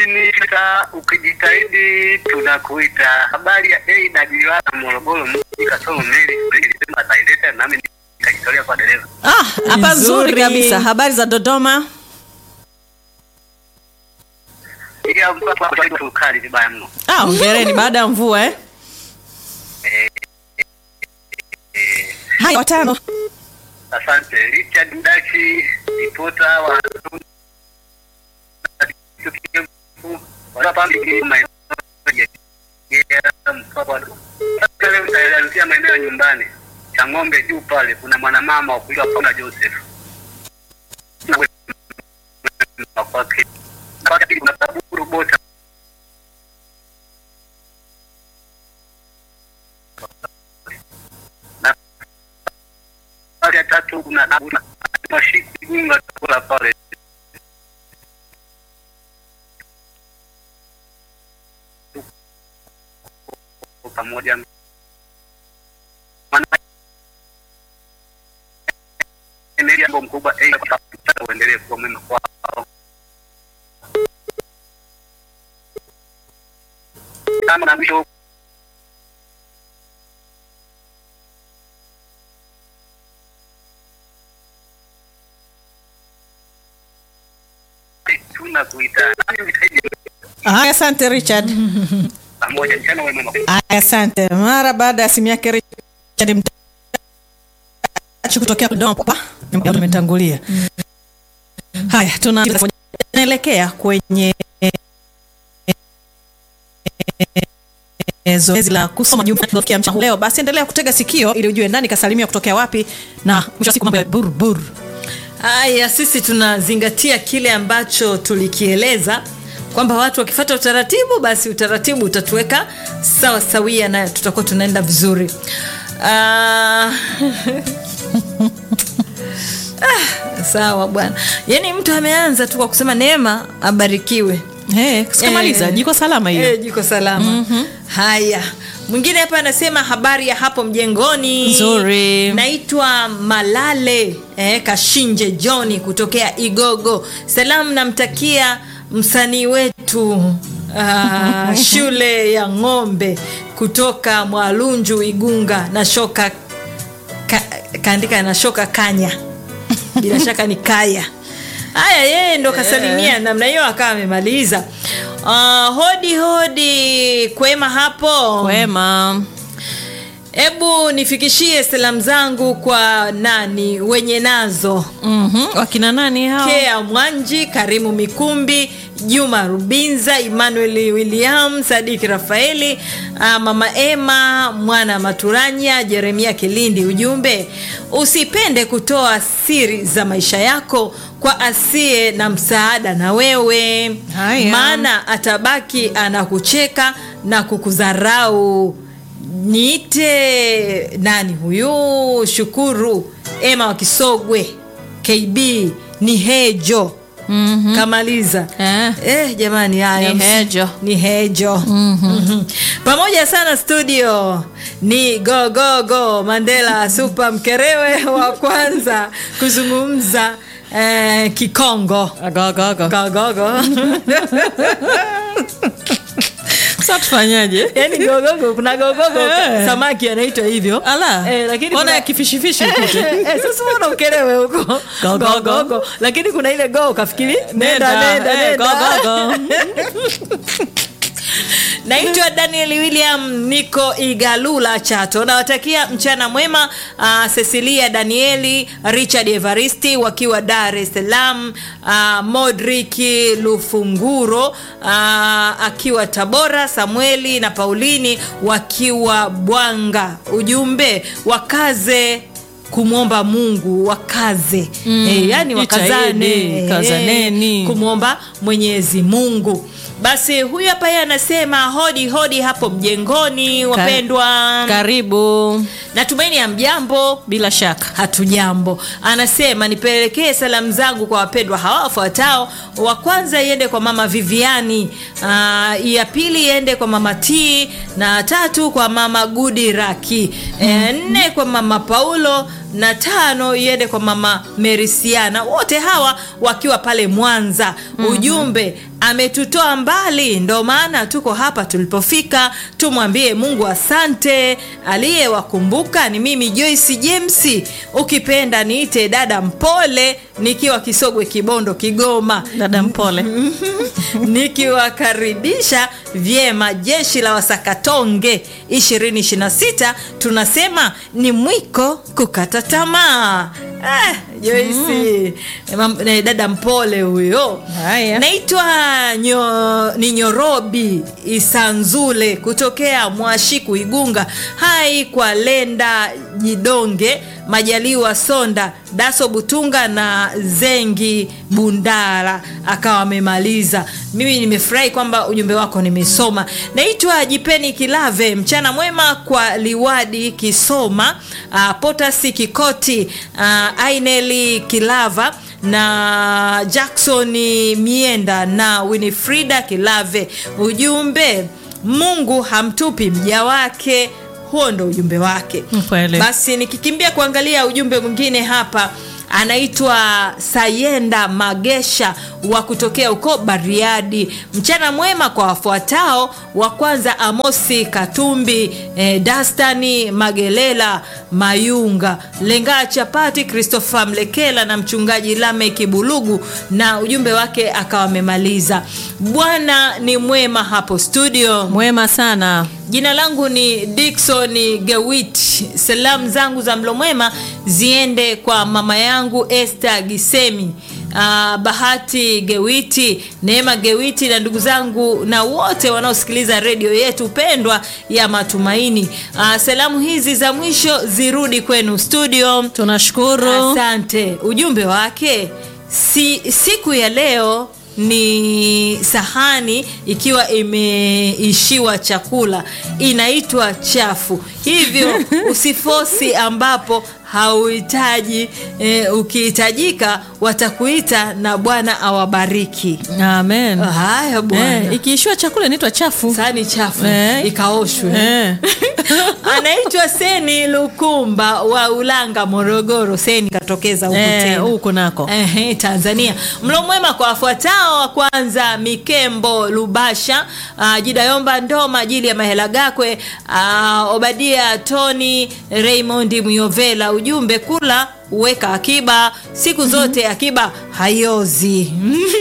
ukiniita ukijitahidi tunakuita. Habari ya AWR Morogoro mji kasoro meli ilisema ataileta nami nikajitolea kwa dereva. Ah, hapa Nzuri. nzuri kabisa. Habari za Dodoma? Ila mpaka kwa tukali vibaya mno. Ah, hongereni baada ya mvua eh. Haya watano. Asante Richard Mdachi, ripota wa utaelezea maeneo ya nyumbani cha ng'ombe juu pale, kuna mwanamama wa kuitwa Paula Joseph kwake kuna kaburu bota pale ya tatu kuna kuna mashiki gunga kula pale pamoja maana ni jambo mkubwa eh, kwa uendelee kuwa mwema kwao kama na mwisho tunakuita Haya, asante Richard. pamoja mchana wema Haya, asante. Mara baada ya simu yake Richard Mtachi kutokea Dodoma pa tumetangulia. Haya, tuna tunaelekea kwenye zoezi la kusoma jumbe kufikia mchana leo. Basi endelea kutega sikio ili ujue nani kasalimia kutokea wapi na mwisho wa siku mambo ya bur bur. Haya, sisi tunazingatia kile ambacho tulikieleza kwamba watu wakifata utaratibu, basi utaratibu utatuweka sawa sawia na tutakuwa tunaenda vizuri. Ah, ah, sawa bwana, yaani mtu ameanza tu kwa kusema Neema abarikiwe. Eh, sikamaliza Eh, jiko salama hiyo. Eh, jiko salama. Haya, mwingine hapa anasema habari ya hapo mjengoni. Nzuri. Naitwa Malale eh, Kashinje Johni kutokea Igogo. Salamu namtakia msanii wetu ah, shule ya ng'ombe kutoka Mwalunju Igunga na shoka ka, kaandika na shoka kanya bila shaka ni kaya haya yeye ndo kasalimia namna hiyo akawa amemaliza uh, hodi hodi kwema hapo Wema. hebu nifikishie salamu zangu kwa nani wenye nazo Mhm. Wakina nani hao? kea mwanji karimu mikumbi juma rubinza emmanuel william sadiki rafaeli ah, mama ema mwana maturanya jeremia kilindi ujumbe usipende kutoa siri za maisha yako kwa asiye na msaada na wewe Haya. maana atabaki anakucheka na kukudharau niite nani huyu shukuru ema wa kisogwe kb ni hejo mm-hmm. kamaliza Eh. Eh, jamani haya Ni ms- hejo. ni hejo mm-hmm. pamoja sana studio ni go go go mandela super mkerewe wa kwanza kuzungumza eh, kikongo Agogogo. gogogo Sasa tufanyaje? yani gogogo kuna gogogo Eh. samaki anaitwa hivyo Ala. eh, lakini Ona kuna- ya kifishifishi ukute. Eh, eh, sasa mbona ukelewe huko Gogogo. gogogo lakini kuna ile go ukafikiri nenda Nenda, nenda eh, nenda gogogo. naitwa daniel william niko igalula chato nawatakia mchana mwema uh, cecilia danieli richard evaristi wakiwa dar es salaam uh, modriki lufunguro uh, akiwa tabora samueli na paulini wakiwa bwanga ujumbe wakaze kumwomba mungu wakaze mm, e, yani wakazane jitahidi, kazaneni. e, kumwomba mwenyezi mungu basi huyu hapa yeye anasema hodi hodi hapo mjengoni wapendwa Karibu. natumaini ya mjambo bila shaka hatujambo anasema nipelekee salamu zangu kwa wapendwa hawa wafuatao wa kwanza iende kwa mama viviani uh, ya pili iende kwa mama t na tatu kwa mama gudi raki e, nne kwa mama paulo na tano iende kwa mama merisiana wote hawa wakiwa pale mwanza mm-hmm. ujumbe ametutoa mbali ndo maana tuko hapa tulipofika tumwambie mungu asante aliyewakumbuka ni mimi joyce james ukipenda niite dada mpole nikiwa kisogwe kibondo kigoma dada mpole nikiwakaribisha vyema jeshi la wasakatonge 226 tunasema ni mwiko kukata tamaa eh, joisi mm. dada mpole huyo Haya. naitwa nyo, ni nyorobi isanzule kutokea mwashiku igunga hai kwa lenda jidonge majaliwa sonda daso butunga na zengi bundara akawa amemaliza mimi nimefurahi kwamba ujumbe wako nimesoma naitwa jipeni kilave mchana mwema kwa liwadi kisoma uh, potasi kikoti uh, aineli kilava na jackson mienda na winifrida kilave ujumbe mungu hamtupi mja wake huo ndo ujumbe wake Kweli. basi nikikimbia kuangalia ujumbe mwingine hapa anaitwa sayenda magesha wa kutokea huko bariadi mchana mwema kwa wafuatao wa kwanza amosi katumbi eh, dastani magelela mayunga lengaa chapati christopher mlekela na mchungaji lame kibulugu na ujumbe wake akawa amemaliza bwana ni mwema hapo studio mwema sana jina langu ni dikson gewit salamu zangu za mlo mwema ziende kwa mama yangu este gisemi Uh, bahati gewiti neema gewiti na ndugu zangu na wote wanaosikiliza redio yetu pendwa ya matumaini uh, salamu hizi za mwisho zirudi kwenu studio tunashukuru asante ujumbe wake si, siku ya leo ni sahani ikiwa imeishiwa chakula inaitwa chafu hivyo usifosi ambapo hauhitaji e, ukihitajika watakuita na bwana awabariki amen haya bwana eh, ikiishiwa chakula inaitwa chafu sahani chafu Eh. ikaoshwe eh. anaitwa seni lukumba wa ulanga morogoro seni katokeza huku eh, tena huku nako Ehe, tanzania mlo mwema kwa wafuatao wa kwanza mikembo lubasha uh, jidayomba ndoma ajili ya mahela gakwe uh, obadia tony raymond myovela ujumbe kula weka akiba siku zote akiba haiozi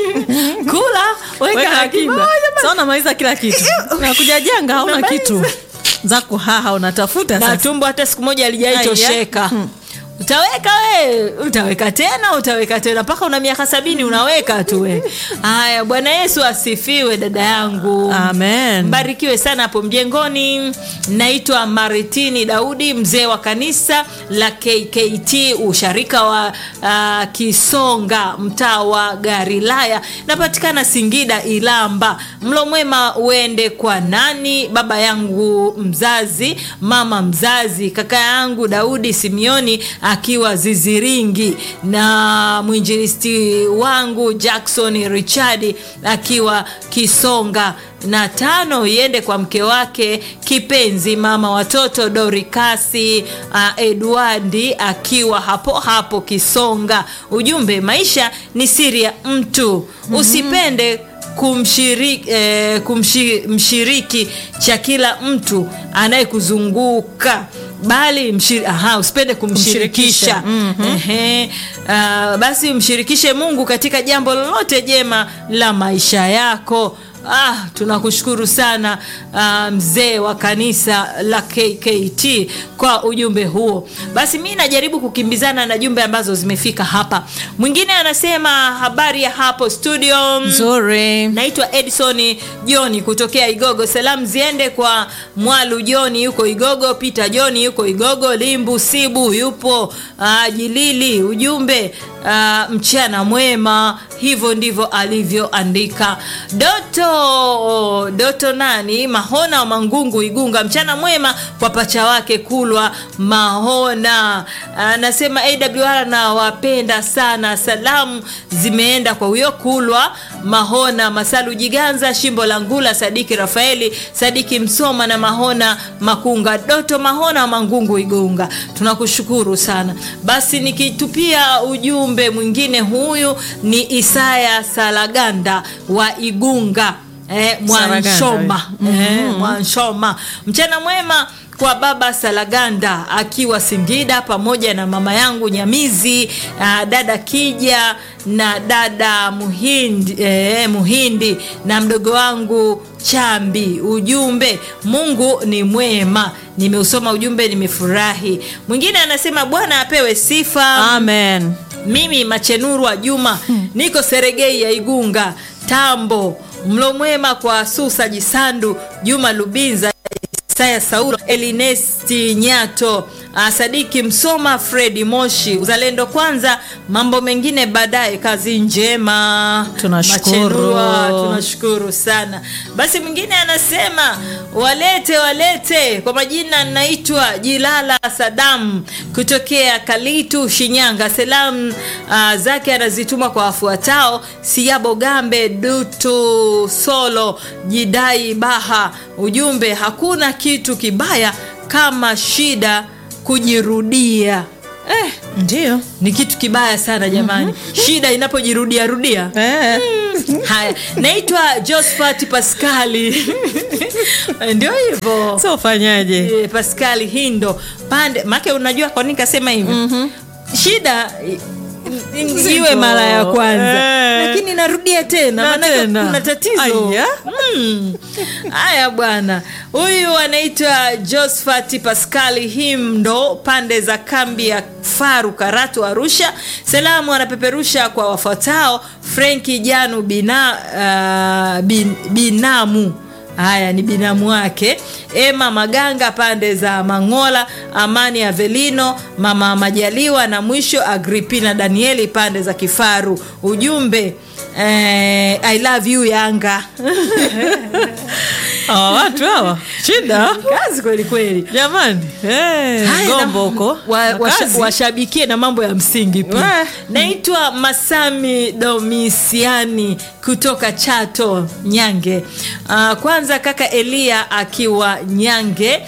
kula weka, weka akiba akiba sa unamaliza kila kitu nakuja janga hauna Unamaliza. kitu za kuhaha unatafuta na sasa tumbo hata siku moja alijaitosheka utaweka we utaweka tena utaweka tena mpaka una miaka sabini unaweka tu we haya bwana yesu asifiwe dada yangu amen mbarikiwe sana hapo mjengoni naitwa maritini daudi mzee wa kanisa la kkt usharika wa uh, kisonga mtaa wa garilaya napatikana singida ilamba mlo mwema uende kwa nani baba yangu mzazi mama mzazi kaka yangu daudi simioni akiwa ziziringi na mwinjilisti wangu jackson richard akiwa kisonga na tano iende kwa mke wake kipenzi mama watoto dorikasi uh, edwardi akiwa hapo hapo kisonga ujumbe maisha ni siri ya mtu mm-hmm. usipende kumshiriki, eh, kumshiriki cha kila mtu anayekuzunguka bali mshiri, aha, usipende kumshirikisha Kumshirikisha, mhm. Ehe, uh, basi mshirikishe mungu katika jambo lolote jema la maisha yako ah, tunakushukuru sana uh, mzee wa kanisa la kkt kwa ujumbe huo basi mi najaribu kukimbizana na jumbe ambazo zimefika hapa mwingine anasema habari ya hapo studio nzuri naitwa edison joni kutokea igogo salamu ziende kwa mwalu joni yuko igogo peter joni yuko igogo limbu sibu yupo uh, jilili ujumbe uh, mchana mwema hivyo ndivyo alivyoandika doto doto doto nani mahona wa mangungu igunga mchana mwema kwa pacha wake kulwa mahona anasema awr na wapenda sana salamu zimeenda kwa huyo kulwa mahona masalu jiganza shimbo la ngula sadiki rafaeli sadiki msoma na mahona makunga doto mahona wa mangungu igunga tunakushukuru sana basi nikitupia ujumbe mwingine huyu ni isaya salaganda wa igunga eh, mwanshoma eh, mwanshoma mchana mwema kwa baba salaganda akiwa singida pamoja na mama yangu nyamizi uh, dada kija na dada muhindi, eh, muhindi na mdogo wangu chambi ujumbe mungu ni mwema nimeusoma ujumbe nimefurahi mwingine anasema bwana apewe sifa amen mimi machenuru wa juma niko seregei ya igunga tambo mlo mwema kwa susa jisandu juma lubinza Isaya Saulo, Elinesti Nyato, uh, Sadiki Msoma, Fredi Moshi. Uzalendo kwanza, mambo mengine baadaye. Kazi njema, Tunashukuru. Machenua, tunashukuru sana. Basi mwingine anasema walete walete, kwa majina naitwa Jilala Sadam kutokea Kalitu, Shinyanga. Salamu uh, zake anazituma kwa wafuatao: Siabo Gambe, Dutu Solo, Jidai Baha. Ujumbe, hakuna kitu kibaya kama shida kujirudia. Eh, ndio ni kitu kibaya sana jamani, shida inapojirudia rudia. eh. Haya, naitwa Josphat Pascali ndio hivyo so ufanyaje Eh, Pascali Hindo pande make, unajua kwa nini kasema hivi shida i- i- iwe mara ya kwanza Eh. lakini narudia tena Na maanake tena. kuna tatizo Aya. Mm. haya bwana huyu anaitwa Josphat Pascali Himdo pande za kambi ya Faru Karatu Arusha salamu anapeperusha kwa wafuatao Frenki Janu bina, uh, bin, binamu haya ni binamu wake ema maganga pande za mangola amani avelino mama majaliwa na mwisho agripina danieli pande za kifaru ujumbe eh, i love you yanga hawa watu hawa shida kazi kweli kweli jamani eh, Haya, gombo na- huko wa- Na washa- kazi. washabikie na mambo ya msingi pia Wah. naitwa masami domisiani kutoka chato nyange uh, kwanza kaka elia akiwa nyange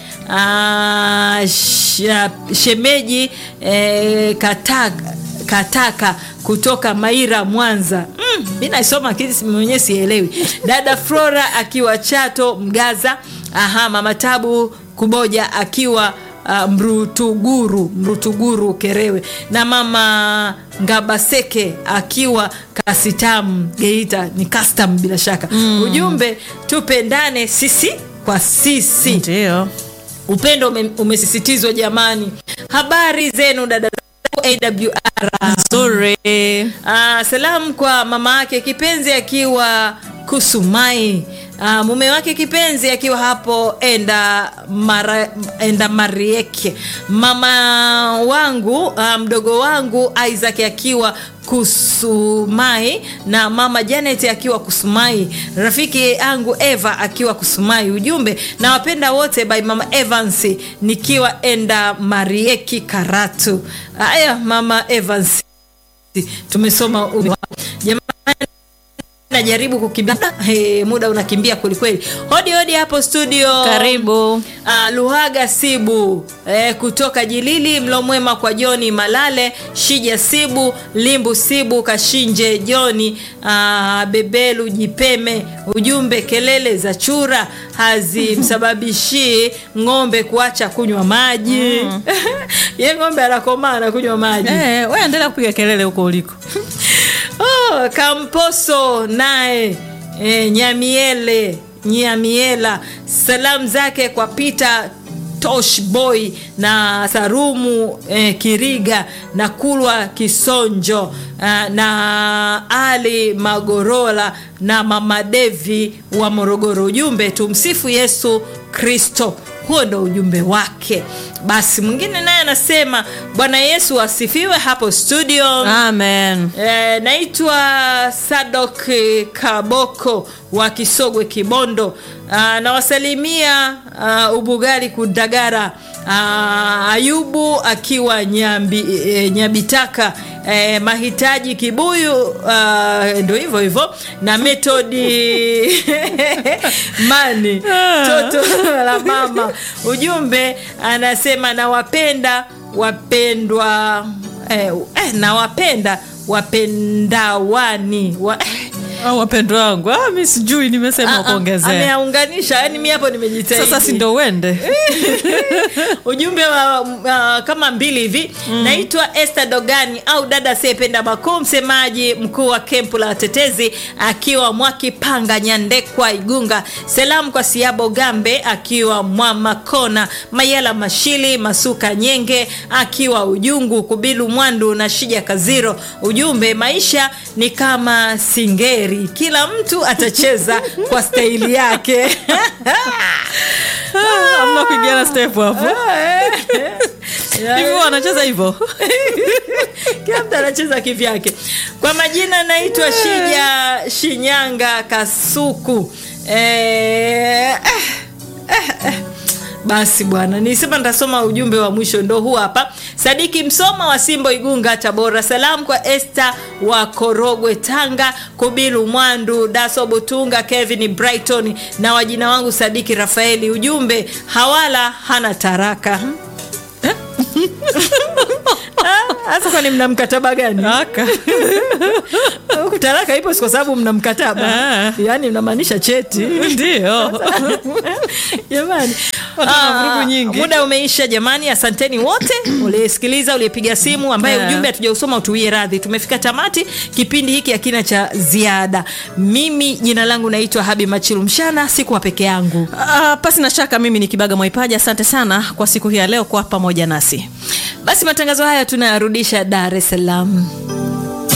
uh, sh, shemeji eh, kataka, kataka kutoka maira mwanza mm, mi naisoma lakini si- mwenyewe sielewi dada flora akiwa chato mgaza aha mama tabu kuboja akiwa uh, mrutuguru mrutuguru kerewe na mama ngabaseke akiwa kasitamu geita ni custom bila shaka mm. ujumbe tupendane sisi kwa sisi ndio upendo ume, umesisitizwa jamani habari zenu dada zangu awr nzuri Ah, salamu kwa mama yake kipenzi akiwa kusumai Ah, mume wake kipenzi akiwa hapo enda mara, enda marieke mama wangu ah, mdogo wangu isaac akiwa kusumai na mama janet akiwa kusumai rafiki yangu eva akiwa kusumai ujumbe na wapenda wote by mama evans nikiwa enda marieki karatu haya mama evans tumesoma ujumbe wako. jamani najaribu kukimbia hey, muda unakimbia kwelikweli hodi hodi hapo studio karibu Uh, Luhaga Sibu eh, kutoka Jilili, mlo mwema kwa Joni Malale, Shija Sibu, Limbu Sibu, Kashinje Joni, uh, Bebelu Jipeme. Ujumbe, kelele za chura hazimsababishii ng'ombe kuacha kunywa maji ye ng'ombe anakomaa na kunywa maji eh, we endelea kupiga kelele huko uliko oh, Kamposo naye e, Nyamiele Nyamiela, salamu zake kwa Peter Tosh Boy na Sarumu eh, Kiriga na Kulwa Kisonjo ah, na Ali Magorola na Mama Devi wa Morogoro. Ujumbe tumsifu Yesu Kristo. Huo ndo ujumbe wake. basi mwingine naye anasema bwana yesu asifiwe hapo studio amen E, naitwa Sadok Kaboko wa Kisogwe Kibondo. Ah, nawasalimia ah, Ubugali Kudagara. Ah, Ayubu akiwa nyambi, e, Nyabitaka e, mahitaji Kibuyu ah, ndo hivyo hivyo na metodi mani toto la mama. Ujumbe anasema nawapenda wapendwa eh, eh, nawapenda wapendawani wa, au wapendwa wangu ah, mi sijui nimesema Ah, ah, kuongezea ameyaunganisha yani mi hapo nimejitahidi sasa si ndo uende ujumbe wa uh, kama mbili hivi mm. naitwa Esther Dogani au dada asiyependa makuu msemaji mkuu wa kempu la watetezi akiwa Mwakipanga Nyandekwa Igunga salamu kwa Siabo Gambe akiwa Mwamakona Mayala Mashili Masuka Nyenge akiwa Ujungu Kubilu Mwandu na Shija Kaziro ujumbe maisha ni kama singeri kila mtu atacheza kwa staili yake Ah, amna kuingiana step hapo hivi wanacheza hivyo kila mtu anacheza kivyake kwa majina naitwa shija shinyanga kasuku eh, eh, eh, eh. basi bwana nisema nitasoma ujumbe wa mwisho ndo huu hapa sadiki msoma wa simbo igunga tabora salamu kwa este wa korogwe tanga kubilu mwandu daso butunga kevin brighton na wajina wangu sadiki rafaeli ujumbe hawala hana taraka Ah, hasa kwani mna mkataba gani aka Huku talaka ipo si kwa sababu mna mkataba Ah. yaani mnamaanisha cheti ndio jamani Watu wana Ah, vurugu nyingi. muda umeisha jamani asanteni wote uliyesikiliza uliyepiga simu ambaye Yeah. ujumbe hatujausoma utuwie radhi tumefika tamati kipindi hiki hakina cha ziada mimi jina langu naitwa habi machilu mshana sikuwa peke yangu Ah, pasi na shaka mimi ni kibaga mwaipaji asante sana kwa siku hii ya leo kwa pamoja nasi basi matangazo haya tunayarudisha dar es salaam